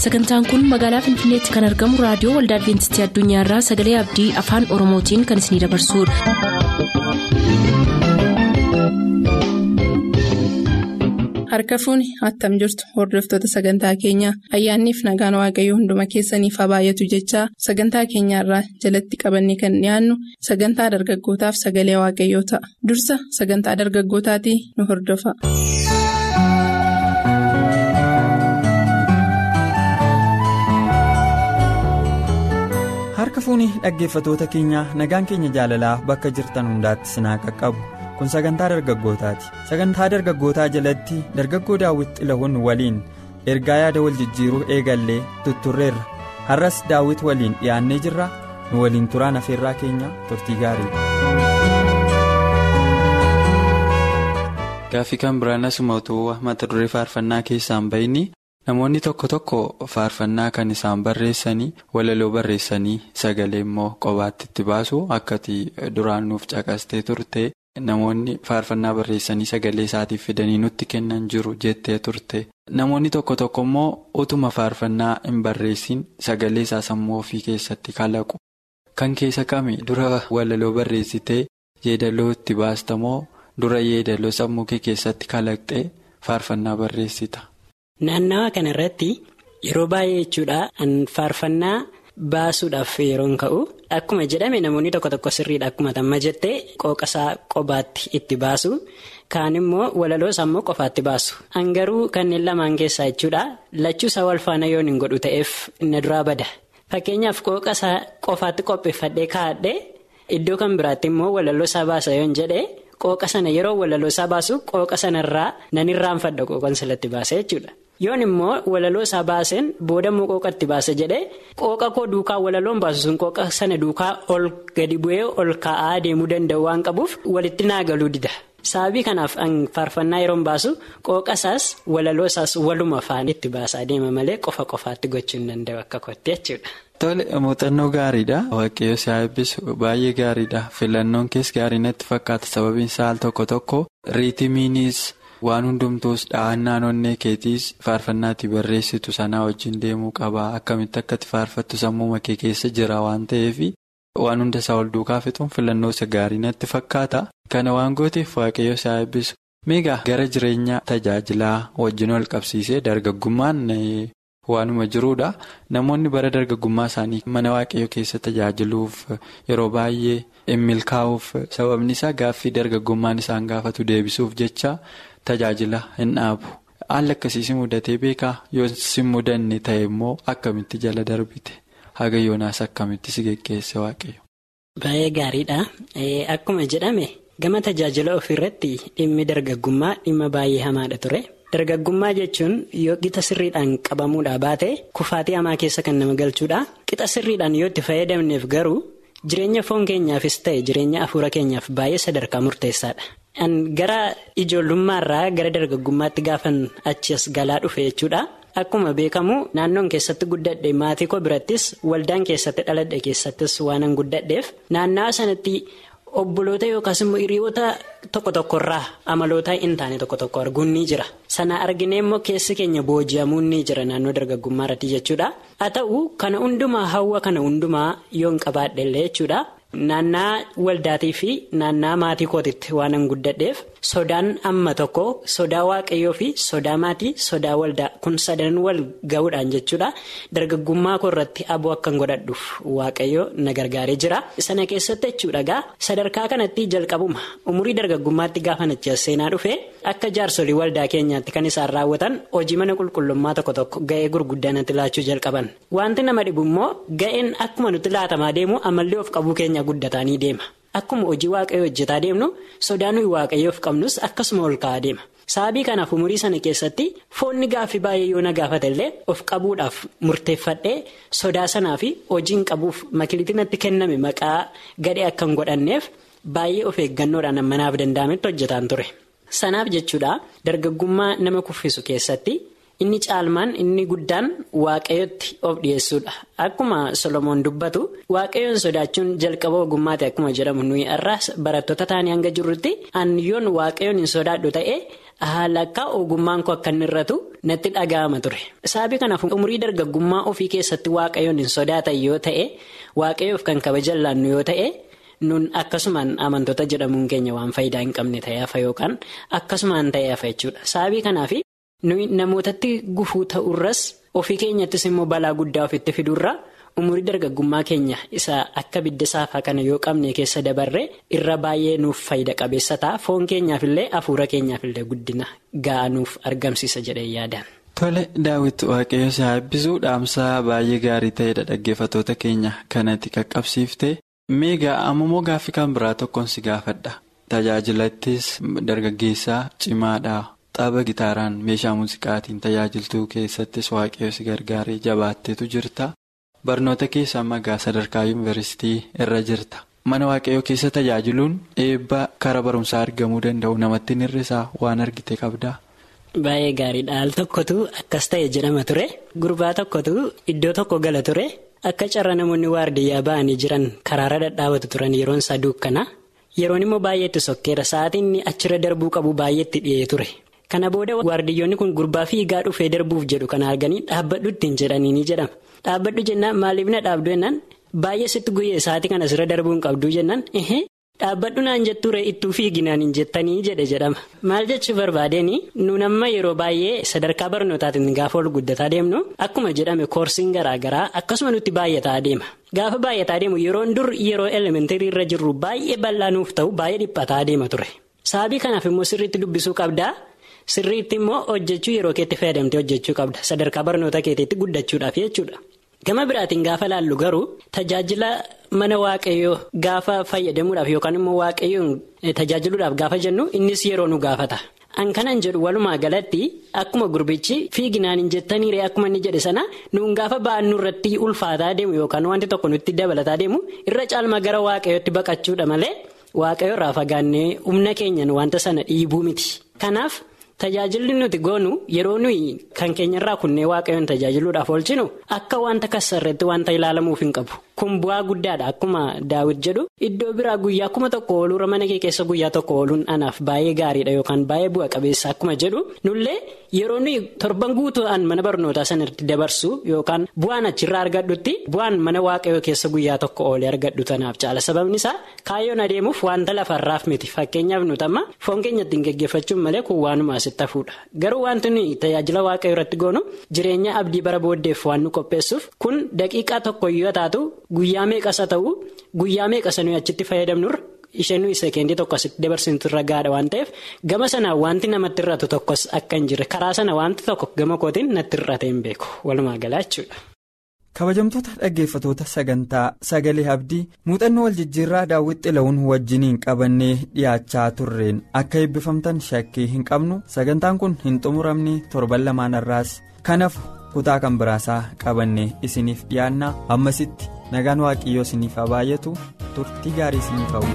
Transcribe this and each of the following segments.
sagantaan kun magaalaa finfinneetti kan argamu raadiyoo waldaa adventistii addunyaarraa sagalee abdii afaan oromootiin kan isinidabarsudha. harka fuuni attam jirtu hordoftoota sagantaa keenyaa ayyaanniif nagaan waaqayyoo hunduma keessaniif haa baay'atu jechaa sagantaa keenyaarraa jalatti qabanne kan dhiyaannu sagantaa dargaggootaaf sagalee waaqayyoo ta'a dursa sagantaa dargaggootaatii nu hordofa. harka fuuni dhaggeeffatoota keenyaa nagaan keenya jaalalaa bakka jirtan hundaatti sinaa qaqqabu kun sagantaa dargaggootaati sagantaa dargaggootaa jalatti dargaggoo daawwit xilahun waliin ergaa yaada wal jijjiiruu eegallee tutturreerra har'as daawwit waliin dhiyaannee jirra nu waliin turaan afeerraa keenya turtii gaarii. gaaffii kan biraan asuma utuu mata duree faarfannaa keessaan bayini namoonni tokko tokko faarfannaa kan isaan barreessanii walaloo barreessanii sagalee immoo qobaatti itti baasu akkati duraan nuuf caqastee turte namoonni faarfannaa barreessanii sagalee isaatiif fidanii nutti kennan jiru jettee turte namoonni tokko tokko immoo utuma faarfannaa hin barreessin sagalee isaa sammuu ofii keessatti kalaqu kan keessa kami dura walaloo barreessitee yeedaloo itti baastamoo dura yeedaloo sammuu kee keessatti kalaqxee faarfannaa barreessita. Naannawa kana irratti yeroo baay'ee jechuudha faarfannaa baasuudhaaf yeroon ka'u akkuma jedhame namoonni tokko tokko sirriidha akkuma tamma jettee qooqasaa qobaatti itti baasu kaan immoo walaloos ammoo qofaatti baasu hangaruu kanneen lamaan keessaa jechuudha lachuusaa wal faana yoon hin godhu ta'eef na duraa bada fakkeenyaaf qooqasaa qofaatti qopheeffadhee kaa'adhee iddoo kan biraatti immoo walaloo isaa baasa yoon jedhee. Qooqa sana yeroo walaloo isaa baasu qooqa sanarraa nan irraanfadha qooqan silatti baase jechuudha. Yoon immoo walaloo isaa baaseen booda immoo qooqatti baase jedhee qooqa koo duukaa walaloon baasu sun qooqa sana duukaa ol gadi bu'ee ol kaa'aa deemuu danda'u waan qabuuf walitti naagaluu dida. Sababii kanaaf faarfannaa yeroon baasu qooqa isaas walaloo isaas waluma faana itti baasaa deema malee qofa qofaatti gochuu hin danda'u akka kootti jechuudha. Tole muuxannoo gaariidha. Waaqayyo si haa eebbisu baay'ee gaariidha. Filannoon kees gaarii natti fakkaata sababiin isaa al tokko tokko riitimiinis waan hundumtuus dhahannaan onnee keetiis faarfannaatti barreessitu sanaa wajjin deemuu qaba. Akkamitti akkatti faarfattu sammuu kee keessa jira waan ta'eef waan hunda isaa ol duukaa fixuun filannoo isa gaarii natti fakkaata. Kana waan gooteef waaqayyo si haa eebbisu. Meegaa gara jireenya tajaajilaa wajjin wal qabsiisee dargaggummaan. Waanuma jiruudha namoonni bara dargaggummaa isaanii mana waaqayyoo keessa tajaajiluuf yeroo baay'ee hin milkaa'uuf sababni isaa gaaffii dargaggummaan isaan gaafatu deebisuuf jecha tajaajila hin dhaabu haalli akkasiis mudatee beekaa yoo si mudanne ta'e immoo akkamitti jala darbite haga yoonaas akkamitti si geggeesse waaqayyo. Baay'ee gaariidha akkuma jedhame gama tajaajila ofiirratti dhimmi dargaggummaa dhimma baay'ee hamaadha ture. Dargaggummaa jechuun yoo qixa sirriidhaan qabamuudhaa baate kufaatii hamaa keessa kan nama galchuudha. Qixa sirriidhaan yoo itti fayyadamneef garuu jireenya foon keenyaafis ta'e jireenya afuura keenyaaf baay'ee sadarkaa murteessaadha. Gara ijoollummaarraa gara dargaggummaatti gaafan achi as galaa dhufe jechuudha. Akkuma beekamu naannoon keessatti guddadhe maatii koo birattis waldaan keessatti dhaladhe keessattis waanan guddadheef naannawa sanatti. Obboloota yookaas immoo hiriyoota tokko tokkorraa amaloota hin taane tokko tokko arguun ni jira. Sana arginee immoo keessi keenya booji'amuun ni jira naannoo dargaggummaa irratti jechuudha. Haa ta'u kana hundumaa hawwa kana hundumaa yoon qabaadhe illee jechuudha. Naannaa waldaatii fi naannaa maatii kootitti waanan guddadheef sodaan amma tokko sodaa waaqayyoo fi sodaa maatii sodaa waldaa kun sadan wal ga'uudhaan jechuudha. Dargaggummaa koo irratti aboo akkan godhadhuuf waaqayyo na gargaaree jira. Sana keessatti jechuudha gaa sadarkaa kanatti jalqabuma umurii dargaggummaatti gaafa nachi seenaa dhufe akka jaarsolii waldaa keenyaatti kan isaan raawwatan hojii mana qulqullummaa tokko tokko ga'ee gurguddaa natti laachuu jalqaban. Wanti nama dhibu immoo ga'een akkuma nuti laatamaa deemu amallee of qabuu keenya guddataanii deema. Akkuma hojii waaqayyoo hojjetaa deemnu sodaa nuyi waaqayyoof qabnus akkasuma ol ka'aa deema. Sababii kanaaf umurii sana keessatti foonni gaaffii baay'ee yoo na gaafate illee of qabuudhaaf murteeffadhee sodaa sanaa fi hojiin qabuuf makiliitii natti kenname maqaa gadhee akka hin godhanneef baay'ee of eeggannoodhaan manaaf danda'ametti hojjetaan ture. Sanaaf jechuudha dargaggummaa nama kuffisu keessatti inni caalmaan inni guddaan waaqayyotti of dhiyeessuudha. Akkuma Solomoon dubbatu waaqayyoon sodaachuun jalqaba ogummaati akkuma jedhamu nuyi har'aas barattoota taanii hanga jirrutti yoon waaqayyoon hin sodaadhu ta'e haala akka ogummaan koo akka inni irratu natti dhaga'ama ture. Sababii kanaaf umurii dargaggummaa ofii keessatti waaqayyoon hin sodaatan yoo ta'e waaqayyoof kan kabajan laannu yoo ta'e. nun akkasumaan amantoota jedhamuun keenya waan faayidaa hin qabne ta'ee hafa yookaan akkasumaan ta'ee hafa jechuudha sababii kanaaf nuyi namootatti gufuu ta'urras ofii keenyattis immoo balaa guddaa ofitti fiduurra umurii dargaggummaa keenya isa akka bidda saafaa kana yoo qabne keessa dabarre irra baay'ee nuuf faayida qabeessa ta'a foon keenyaafillee hafuura keenyaafillee guddina ga'aa nuuf argamsiisa jedhee yaadaan. Tole daawwitu waaqayyo si eebbisuu dhaamsaa baay'ee gaarii ta'edha dhaggeeffattoota keenya kanatti qaqqabsiifte. Meegaa ammoo gaaffii kan biraa tokkoon si gaafadha. Tajaajilattis dargaggeessaa cimaadha. Tapha gitaaraan meeshaa muuziqaatiin tajaajiltuu keessattis waaqayyo si gargaaree jabaatteetu jirta. Barnoota keessa ammaa sadarkaa yuunivarsiitii irra jirta. Mana waaqayyoo keessa tajaajiluun eebba karaa barumsaa argamuu danda'u namatti hir'isaa waan argite qabdaa. Baay'ee gaariidha. Al tokkotu akkas ta'e jedhama ture. Gurbaa tokkotu iddoo tokko gala ture. Akka carra namoonni waardiyyaa ba'anii jiran karaarra dhadhaabatu turan yeroon isaa dukkana. Yeroon immoo baay'eetti sokkeera. Sa'aatiin achirra darbuu qabu baay'eetti dhi'ee ture. Kana booda waardiyyoonni kun gurbaa fiigaa dhufee darbuuf jedhu kana arganii dhaabbadhu ittiin jedhanii ni jedhama. Dhaabbadhu jennaan maaliif na dhaabdu jennaan baay'ee sitti guyyee sa'aatii kana asirra darbuu hin qabdu jennaan dhaabbadhu naan jetture ittuu fiiginaan hin jettanii jedhe jedhama. Maal jechuu barbaadeenii nuun amma yeroo baay'ee sadarkaa barnootaatiin gaafa ol guddataa deemnu akkuma jedhame koorsiin garaagaraa akkasuma nutti baay'ataa deema. Gaafa baay'ataa deemu yeroon dur yeroo elementarii irra jirru baay'ee bal'aa nuuf ta'u baay'ee dhiphataa deema ture. Sababii kanaaf immoo sirriitti dubbisuu qabdaa. Sirriitti immoo hojjechuu yeroo keetti fayyadamtee hojjechuu qabda. Sadarkaa barnoota keetiitti guddachuudhaaf jechuudha. Gama biraatiin gaafa laallu garuu tajaajila mana waaqayyoo gaafa fayyadamuudhaaf yookaan immoo waaqayyoon tajaajiluudhaaf gaafa jennu innis yeroo nu gaafata. An kanan jedhu walumaa galatti akkuma gurbichi fiiginaan hin jettaniire akkuma inni jedhe sana nuun gaafa ba'annu irratti ulfaataa deemu yookaan wanti tokko nutti dabalataa deemu irra caalma gara waaqayyootti baqachuudha malee waaqayyo irraa fagaannee humna keenyan wanta sana dhiibuu miti. Kanaaf. Tajaajilli nuti goonu yeroo nuyi kan keenyarraa kunnee waaqayyoon tajaajiluudhaaf oolchinu akka wanta kassarreetti wanta ilaalamuuf hin qabu. Kun bu'aa guddaadha akkuma daawit jedhu iddoo biraa guyyaa kuma tokko ooluurra mana kee keessa guyyaa tokko ooluun anaaf baay'ee gaariidha yookaan baay'ee bu'a qabeessa akkuma jedhu nullee yeroo nuyi torban guutuudhaan mana barnootaa sanatti dabarsu yookaan bu'aan achirraa argadhutti bu'aan mana waaqayyoo keessa guyyaa tokko oolee argadhu tanaaf caala sababni isaa kaayyoon adeemuuf wanta lafarraaf miti fakkeenyaaf nuti amma foon keenya ittiin geggeeffachuun malee kun waanuma asitti hafuudha garuu wanti nuyi tajaajila waaqayyoo irratti goonu jireenya abdii bara booddeef waan nu qopheessuuf kun daqiiqaa tokko yoo taatu. Guyyaa meeqasa ta'u guyyaa meeqasa nuyi achitti fayyadamnurra isheen nuyi sekeendii tokko asitti dabarsinutu irra gaadha waan ta'eef gama sanaan wanti namatti irratu tokkos akka hin jirre karaa sana wanti tokko gama kootiin natti irratee hin beeku walumaa galaa jechuudha. kabajamtoota dhaggeeffatoota sagantaa sagalee abdii muuxannoo wal jijjiirraa daawwit xila'uun wajjiniin qabannee dhiyaachaa turreen akka eebbifamtan shakkii hin qabnu sagantaan kun hin xumuramne torban lamaan irraas kanaaf kutaa kan biraasaa qabannee isiniif dhiyaannaa ammasitti nagaan waaqiyyoo isiniif haa baay'atu turtii gaarii isiniif hawwina.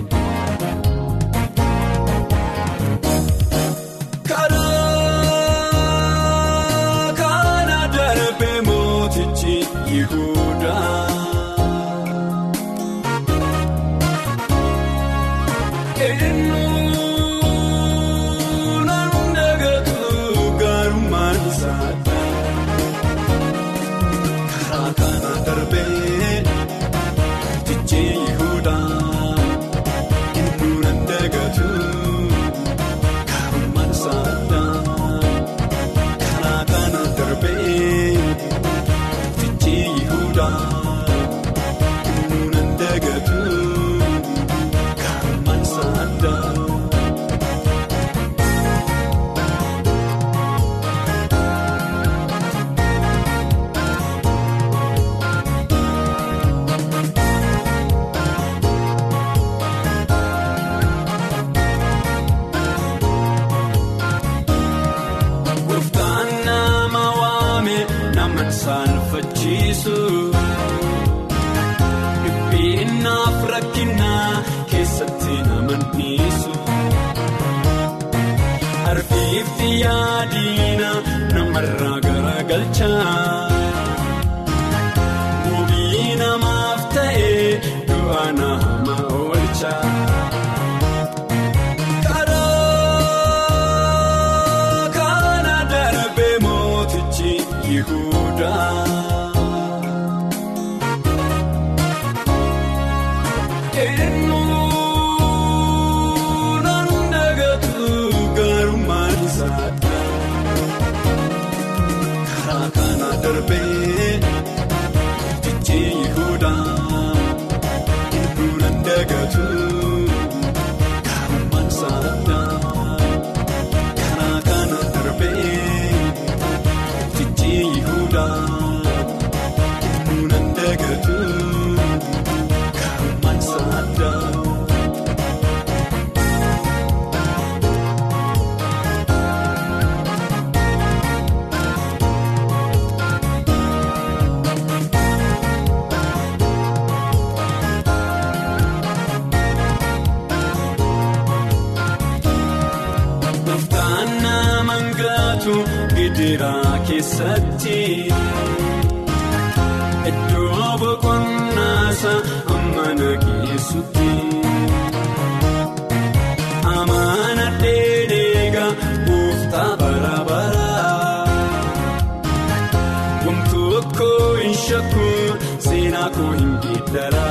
Yaadina namarraa galcha Wabii namaaf ta'e du'a nama oolcha. Karaa kana darbee mootichi Yihudaa. Eenyuun dagatu gaarummaan isaa karaa kana darbee mootichi Yihudaa eenyuun dagatu gaarummaan isaa karaa kana darbee mootichi Yihudaa eenyuun dagatu gaarummaan isaa. Gooftaan nama gaatu gidiraa keessatti iddoo boqonnaasa amana geessutti amana dheedheega gooftaa bara bara wantoota tokko hin shakku seenaa koo hin geeddara.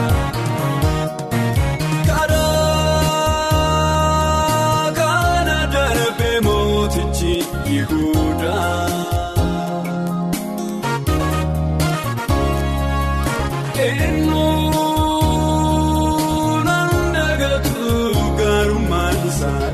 Karaa kana darbee mootichi Yihudaa. Eenyuun dagatu gaarummaan isaa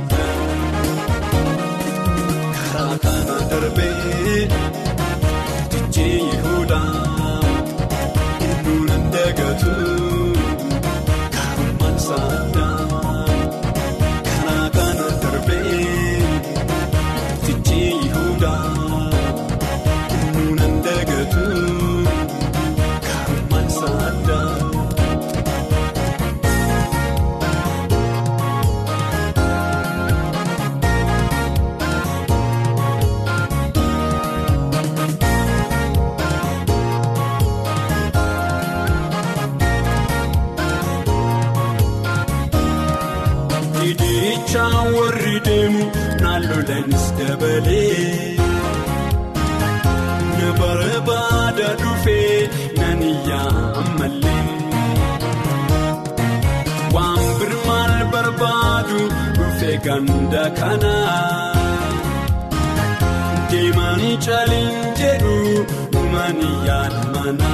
karaa kana darbee mootichi Yihudaa. Eenyuun dagatu gaarummaan isaa karaa kana darbee mootichi Yihudaa. Eenyuun dagatu gaarummaan isaa. Hidichaa warri deemu naannoonis dabalee na barbaada dhufee nan iyyaa ammallee waan birmaal barbaadu dhufee ganda kana deemanii caliin jedhu dhumanii yaada mana.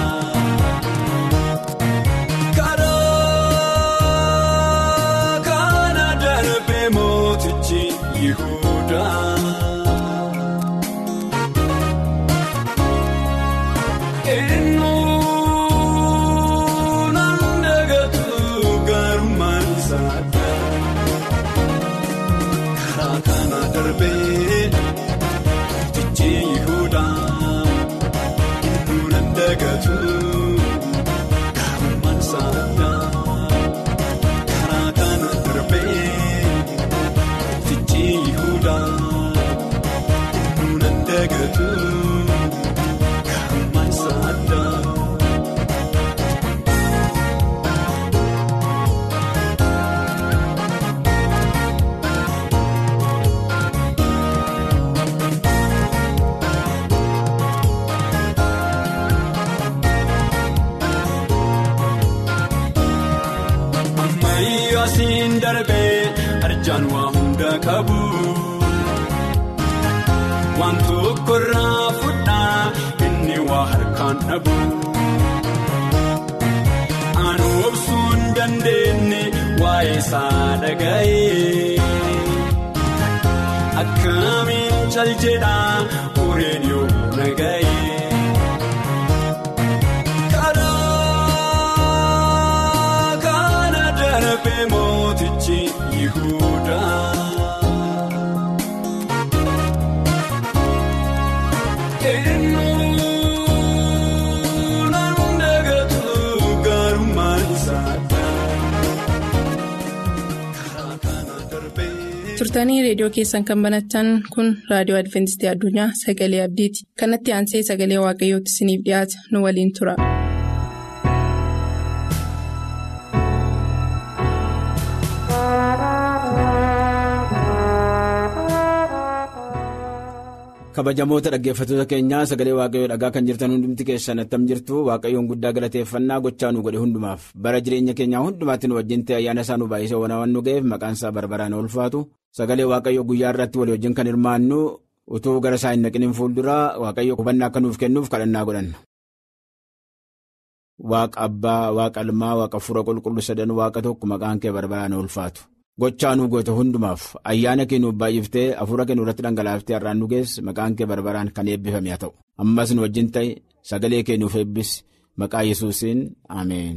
Karaa kana darbee mootichi Yihudaa. Eenyuun dagatu gaarummaan isaa karaa kana darbee mootichi Yihudaa. Eenyuun dagatu gaarummaan isaa. Karaa kana darbee mootichi Yihudaa. Eenyuun dagatu gaarummaan isaa. Ammayyaa siin darbee arjaan waa hunda qabu. Waan tokko irraa fudhaa inni waa harkaan dhabu. Aan obsuu hin dandeenye waa'ee isaa dhaga'ee. Akkamiin cal jedhaa ureen yoo naga'ee. Karaa kana darbee mootichi Yihudaa. Eenyuun dagatu gaarummaan isaa karaa kana darbee. turtanii reediyoo keessan kan banatan kun raadiyoo adventistii addunyaa sagalee abdiiti kanatti aansee sagalee waaqayyootti isiniif dhiyaata nu waliin tura. kabajamoota dhaggeeffattoota keenyaa sagalee waaqayyoo dhagaa kan jirtan hundumti keessan attam jirtu waaqayyoon guddaa galateeffannaa gochaa nu godhe hundumaaf bara jireenya keenyaa hundumaatti nu wajjin ta'e ayyaana isaa nu baay'isee waan nu ga'eef maqaan isaa barbaraan ulfaatu sagalee waaqayyoo guyyaa irratti walii wajjin kan hirmaannu utuu gara isaa hin naqiniin fuulduraa waaqayyo hubannaa akka nuuf kennuuf kadhannaa godhanna. Waaqa abbaa waaqa ilmaa waaqa fura qulqullu sadan waaqa tokko maqaan kee barbaraan ulfaatu. Gochaa nu goote hundumaaf ayyaana kee nuuf baay'iftee hafuura kee nurratti dhangalaaftee har'aan nu geesse maqaan kee barbaraan kan eebbifame haa ta'u ammas nu wajjin ta'e sagalee kee nuuf eebbis maqaa yesuusiin ameen.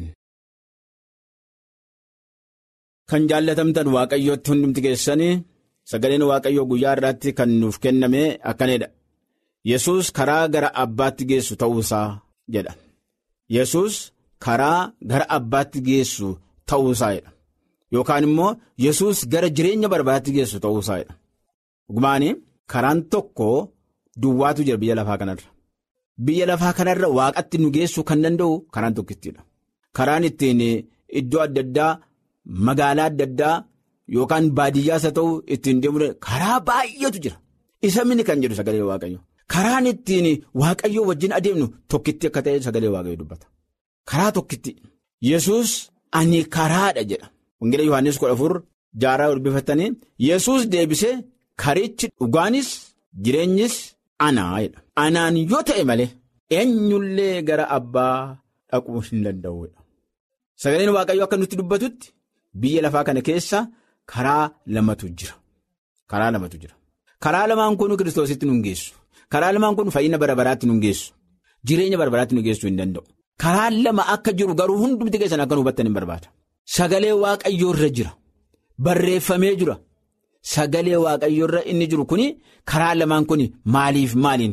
Kan jaallatamtan waaqayyootti hundumti keessanii sagaleen waaqayyoo guyyaa irraatti kan nuuf kenname akkanidha. Yesuus karaa gara abbaatti geessu ta'uusaa jedha. Yesuus karaa gara abbaatti geessu ta'uusaa jedha. Yookaan immoo Yesuus gara jireenya barbaadaatti geessu ta'uusaadha. Dhugumaanii karaan tokko duwwaatu jira biyya lafaa kanarra. Biyya lafaa kanarra waaqatti nu geessuu kan danda'u karaan tokkittiidha. Karaan ittiin iddoo adda addaa magaalaa adda addaa yookaan baadiyyaas haa ta'u ittiin deemuu karaa baay'eetu jira. Isa mini kan jedhu sagalee waaqayyo. Karaan ittiin waaqayyoo wajjin adeemnu tokkitti akka ta'e sagalee waaqayyo dubbata. Karaa tokkitti. Yesuus ani karaadha jedha. Wangeela Yohaannis kudha afur jaaraa olbifatanii Yesuus deebisee karichi dhugaanis jireenyis anaa jedha. Anaan yoo ta'e malee eenyullee gara abbaa dhaquu hin danda'udha. Sagaleen Waaqayyoo akka nutti dubbatutti biyya lafaa kana keessa karaa lamatu jira. Karaa lamatu jira. Karaa lamaan kun kiristoositti nu geessu. Karaa lamaan kun fayyina bara baraatti nu geessu. Jireenya bara baraatti nu geessuu hin danda'u. Karaa lama akka jiru garuu hundumti keessan akka nu hubattan hin barbaada. Sagalee waaqayyoo irra jira. Barreeffamee jira. Sagalee waaqayyoo irra inni jiru kuni karaa lamaan kuni maaliif maaliin?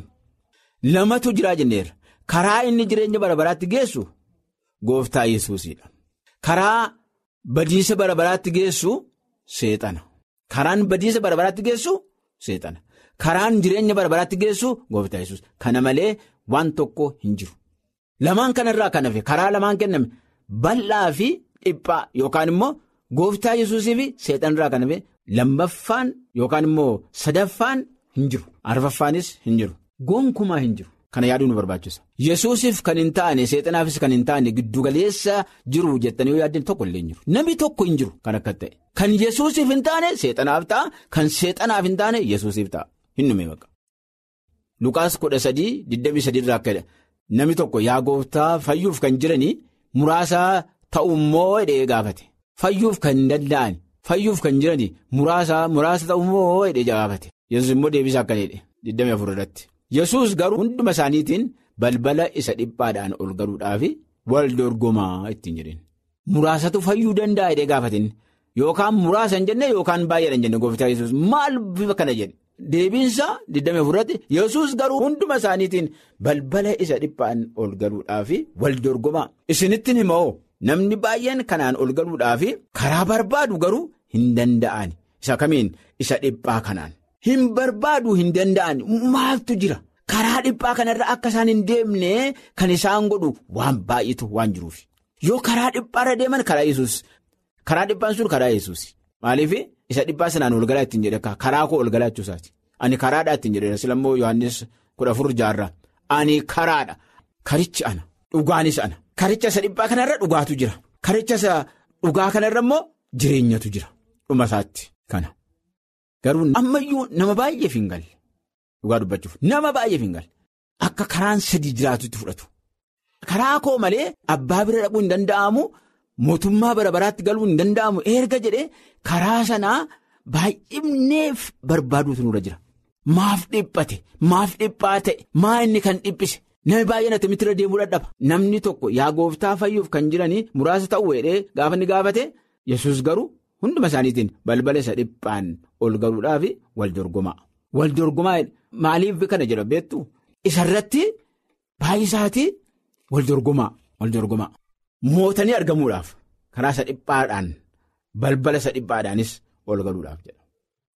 Lamatu jiraa jenneera. Karaa inni jireenya bara baraatti geessu gooftaa yesuusidha. Karaa badiisa bara baraatti geessu seexana. Karaan badiisa bara baraatti geessu seexana. Karaan jireenya bara baraatti geessu gooftaa yesuus. Kana malee waan tokko hin jiru. Lamaan kanarraa kan hafe karaa lamaan kenname bal'aa fi. Dhiphaa yookaan immoo gooftaa yesuusii fi seexanirraa kan hafe lammaffaan yookaan immoo sadaffaan hin jiru. Arfaffaanis hin jiru. Gonkumaa hin jiru. Kana yaaduu nu barbaachisa. Yesuusiif kan hin taane seexanaafis kan hin taane giddugaleessa jiru jettanii yoo yaaddan tokko illee hin jiru. Namni tokko hin jiru kan akka ta'e. Kan yesuusiif hin taane seexanaaf ta'a. Kan seexanaaf hin taane yesuusiif ta'a. Hin dhume baqa. Lukaas kudha sadii digdamii sadiirraa akka namni tokko yaa gooftaa fayyuuf kan jiranii muraasa. Ta'ummoo hidhee gaafate fayyuuf kan danda'an fayyuuf kan jirani muraasa muraasa ta'ummoo hidhee gaafate yesus immoo deebisaa akka jedhe 24 irratti yesus garuu hunduma isaaniitiin balbala isa dhiphaadhaan ol galuudhaaf wal dorgomaa ittiin jedheen muraasatu fayyuu danda'a hidhee gaafatin yookaan muraasa hin jenne yookaan baay'eedha hin jenne gooftaa yesus maal bifa kana jedhe deebiinsa 24 irratti yesus garuu hunduma isaaniitiin balbala isa dhiphaan ol galuudhaaf wal dorgomaa isinittiin himoo. Namni baay'een kanaan ol galuudhaaf karaa barbaadu garuu hin danda'an isa kamiin isa dhiphaa kanaan hin barbaadu hin danda'an maaltu jira karaa dhiphaa kanarra akka isaan hin deemne kan isaan godhu waan baay'eetu waan jiruuf yoo karaa dhiphaarra deeman karaa yesus karaa dhiphaan sun karaa yesus maaliif isa dhiphaa sanaan ol galaa ittiin jedhe karaa koo ol galaa jechuusaati ani karaadhaa ittiin jedhe silammoo yohannis kudha afur jaarraa ani karaadha karichi ana dhugaanis ana. Karicha isa dhiphaa kanarra dhugaatu jira. Karicha isa dhugaa kanarra immoo jireenyatu jira. Dhuma isaatti kana. Garuu ammayyuu nama baay'eef hin galle. Dhugaa dubbachuuf nama baay'eef hin galle. Akka karaan sadii jiraatutti fudhatu. Karaa koo malee abbaa bira dhaquu hin danda'amu mootummaa bara baraatti galuu hin danda'amu erga jedhee karaa sanaa baay'ifneef barbaaduutu nurra jira. Maaf dhiphate maaf dhiphaa ta'e maa inni kan dhiphise. Namni baay'een atamitti irra deemuu dadhaba. Namni tokko yaa gooftaa fayyuuf kan jiranii muraasa ta'uu jedhee gaafa inni gaafate yesus garuu hunduma isaaniitiin balbala isa dhiphaan ol galuudhaaf wal dorgomaa. Wal dorgomaa maaliif kana jedha beektu isarratti baay'isaatii wal dorgomaa wal dorgomaa. Mootanii argamuudhaaf karaa isa dhiphaadhaan balbala isa dhiphaadhaanis ol galuudhaaf jedha.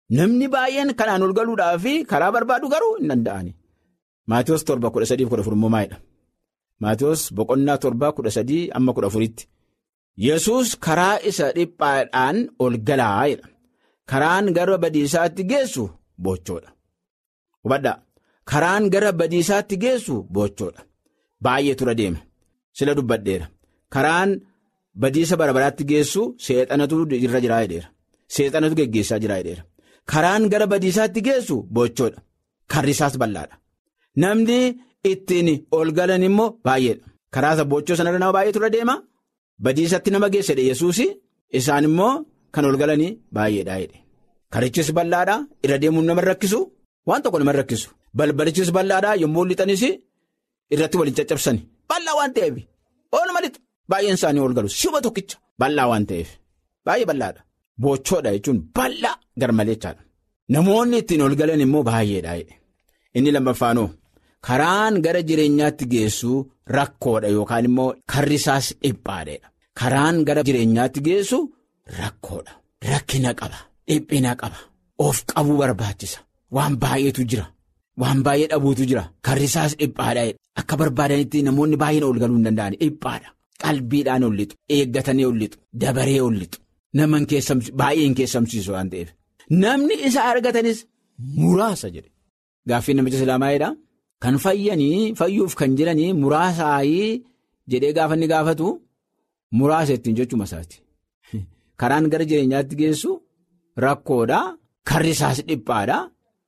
Namni baay'een kanaan ol galuudhaaf karaa barbaadu garuu hin danda'ani. Maatiyoos torba kudha sadii kudha afur immoo maalidha? Maatiyoos boqonnaa torba kudha sadii amma kudha afuritti. Yesuus karaa isa dhiphaadhaan ol galaa'edha. Karaan gara badiisaatti geessu bochoodha. Hubadhaa. Karaan gara badiisaatti geessu bochoodha. Baay'ee tura deema. Sila dubbadheera. Karaan badiisa bara baraatti geessu seexanatu irra jiraa jedheera. Seexanatu geggeessaa jiraa jedheera. Karaan gara badiisaatti geessu bochoodha. Karri isaas bal'aadha. Namni ittiin ol galan immoo baay'eedha. Karaa isa bochoo sanarra nama baay'ee tura deema. Badiisatti nama geessedha Yesuus isaan immoo kan ol galanii baay'eedha jedhe. Karichis bal'aadha. Irra deemuun nama rakkisu. Waan tokko nama rakkisu. Balbalichis bal'aadha yommuu lixanis irratti waliin caccabsani. Bal'aa waan ta'eef. Ooluma lixu. Baay'een isaanii ol galu. Shuba tokkicha. Bal'aa waan ta'eef. Baay'ee bal'aadha. Bochoodha jechuun bal'aa garmalechaadha. Namoonni ittiin ol galan immoo baay'eedha. Inni lammaffaanoo karaan gara jireenyaatti geessu rakkoodha yookaan immoo karri isaas dhiphaadha. Karaan gara jireenyaatti geessu rakkoodha. Rakkina qaba. Dhiphina qaba. Of qabuu barbaachisa. Waan baay'eetu jira. Waan baay'ee dhabuutu jira. Karri isaas dhiphaadha. Akka barbaadanitti namoonni baay'een ol galuu hin danda'an dhiphaadha. Qalbiidhaan ol lixu. Eeggatanii ol lixu. Dabaree ol lixu. Nama baay'ee hin keessamsiisu waan ta'eef. Namni isa argatanis muraasa jedhe. Gaaffiin namicha islaamaayidha. Kan fayyanii fayyuuf kan jiranii muraasaayii jedhee gaafa inni gaafatu muraasa ittiin jechuma isaati. Karaan gara jireenyaatti geessu rakkoodha. Karri isaas dhiphaadha.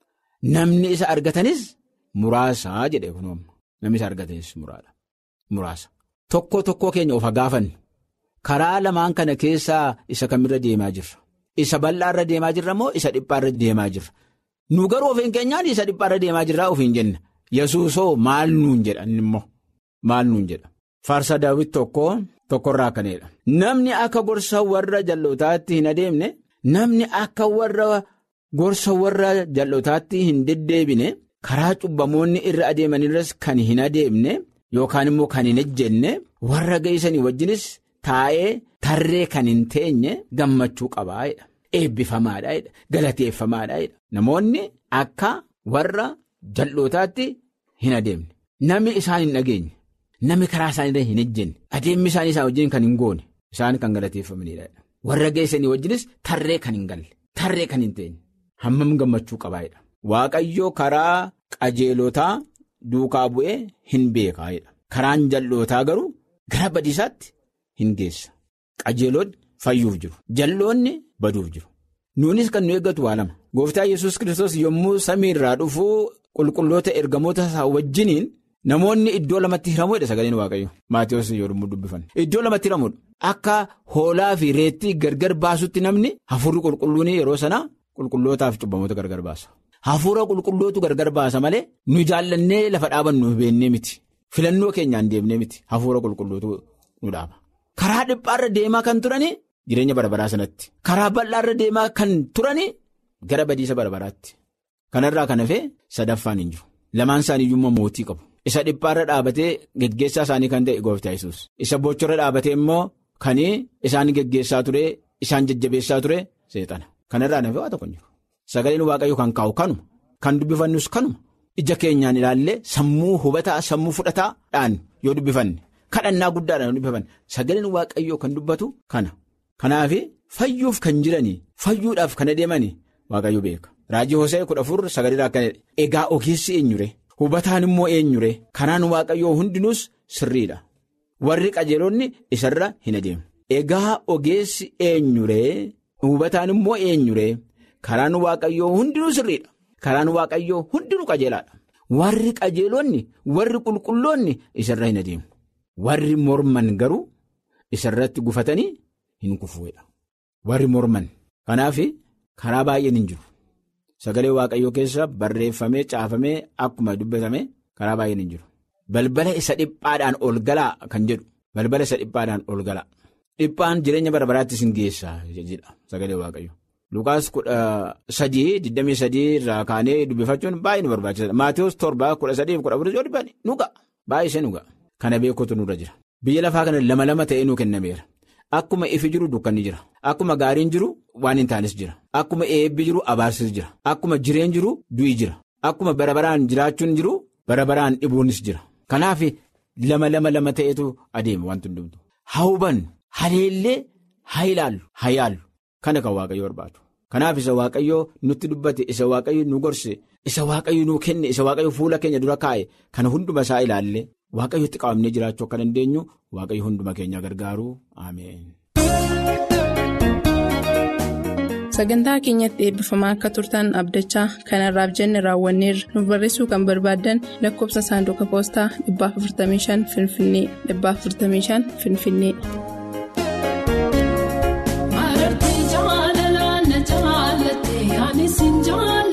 Namni isa argatanis muraasa jedhee kunuun namni isa argatanis muraasa. Tokko tokkoo keenya of gaafannu karaa lamaan kana keessaa isa kamirra deemaa jirra. Isa bal'aarra deemaa jirra moo isa dhiphaarra deemaa jirra? Nu garuu ofiin keenyaan isa dhiphaarra deemaa jirraa ofiin jenna. Yesuusoo maal nuun jedha immoo maal nuun jedha. Faarsa daawwit tokko tokkorraa kaneedha. Namni akka gorsa warra jal'ootaatti hin adeemne namni akka warra gorsa warra jal'ootaatti hin deddeebine karaa cubbamoonni irra adeemanirras kan hin adeemne yookaan immoo kan hin ejjenne warra geessanii wajjinis taa'ee tarree kan hin teenye gammachuu qabaa jedha. Eebbifamaadha jedha. Galateeffamaadha jedha. Namoonni akka warra jal'ootaatti hin adeemne. Namni isaan hin dhageenye. Namni karaa isaanii hin ejjenne. Adeemmi isaanii isaan wajjin kan hin goone. Isaan kan galateeffamanidha. Warra geessanii wajjinis tarree kan hin galle. Tarree kan hin teenye. Hammam gammachuu qabaa jedha. Waaqayyoo karaa qajeelotaa duukaa bu'ee hin beekaa jedha. Karaan jal'ootaa garuu gara badiisaatti hin geessa. Qajeelonni fayyuuf jiru. Jal'oonni baduuf jiru. Nuunis kan nu eeggatu waa lama. Gooftaa Yesuus Kiristoos yommuu samii irraa dhufuu qulqulloota ergamoota isaa wajjiniin namoonni iddoo lamatti hiramuudha sagaleen waaqayyo. Maatiyoos yommuu dubbifanne. Iddoo lamatti hiramuudha. Akka hoolaa fi reettii gargar baasutti namni hafuurri qulqulluun yeroo sana qulqullootaaf cubbamoota gargar baasa. Hafuura qulqullootu gargar baasa malee nu jaallannee lafa dhaabannu beennee miti. Filannoo keenyaan deemnee miti. Hafuura qulqullootu nu dhaaba. Karaa dhiphaarra deemaa kan turani jireenya barbaraa sanatti. Karaa bal'aarra deemaa kan turani gara badiisa barbaraatti. Kanarraa kan hafee sadaffaan hin jiru. Lamaan isaanii iyyuu mootii qabu. Isa dhiphaarra dhaabatee geggeessaa isaanii kan ta'e gooftaa Yesuus. Isa bochorra dhaabatee immoo kan isaan geggeessaa ture isaan jajjabeessaa ture seexana. Kanarraa nafee waa tokko hin jiru. Sagaleen waaqayyo kan kaa'u kanuma. Kan dubbifannus kanuma. Ija keenyaan ilaallee sammuu hubataa sammuu fudhataadhaan yoo dubbifanne. Kadhannaa guddaadhaan yoo dubbifanne. Sagaleen waaqayyoo kan dubbatu kana. Kanaaf fayyuuf kan jiranii fayyuudhaaf kan adeemanii waaqayyo beeka. Raajii Hosee kudha afur sagalee akkanidha. Egaa ogeessi eenyure? Hubataan immoo eenyure? Kanaan waaqayyoo hundinuus sirriidha. Warri qajeelonni isarra hin adeemu. Egaa ogeessi eenyure? Hubataan immoo eenyure? Karaan waaqayyoo hundinuu sirriidha. Karaan waaqayyoo hundinuu qajeelaadha. Warri qajeelonni warri qulqulloonni isarra hin adeemu. Warri morman garuu isarratti gufatanii hin kufuudha. Warri morman. Kanaaf karaa baay'een hin jiru. Sagalee waaqayyoo keessa barreeffamee caafamee akkuma dubbatame karaa baay'een hin jiru. Balbala isa dhiphaadhaan ol galaa kan jedhu balbala isa dhiphaadhaan ol galaa. Dhiphaan jireenya barbaraattis hin geessaa jedha sagalee waaqayyo. Lukaas kudha sadii digdamii sadii irraa kaanee dubbifachuun baay'ee nu barbaachisaadha. Maatiyoos torba kudha sadii kudha afurii yoo dubbanne nu ga'a. Baay'isee nu ga'a. Kana beekuutu nurra jira. Biyya lafaa kana lama lama ta'ee nu kennameera. akkuma ifi jiru dukkanni jira akkuma gaariin jiru waan hin taanes jira akkuma eebbi jiru abaarsis jira akkuma jireen jiru du'i jira akkuma bara baraan jiraachuun jiru bara baraan dhibuunis jira kanaaf lama lama lama ta'etu adeema wanti hundumtu haa hubannu haleellee haa ilaallu haa yaallu kana kan waaqayyo barbaadu kanaaf isa waaqayyo nutti dubbate isa waaqayyo nu gorse isa waaqayyo nu kenne isa waaqayyo fuula keenya dura kaa'e kana hunduma isaa ilaallee. waaqayyotti qabamnee jiraachuu akka dandeenyu waaqayyo hunduma keenya gargaaru ameen. sagantaa keenyatti eebbifamaa akka turtan abdachaa kanarraaf jenne raawwanneerra nuuf barreessuu kan barbaaddan lakkoofsa saanduqa poostaa 455 finfinnee 455 finfinnee. Maartii jaalala na jaalatte ani siin jaalatte.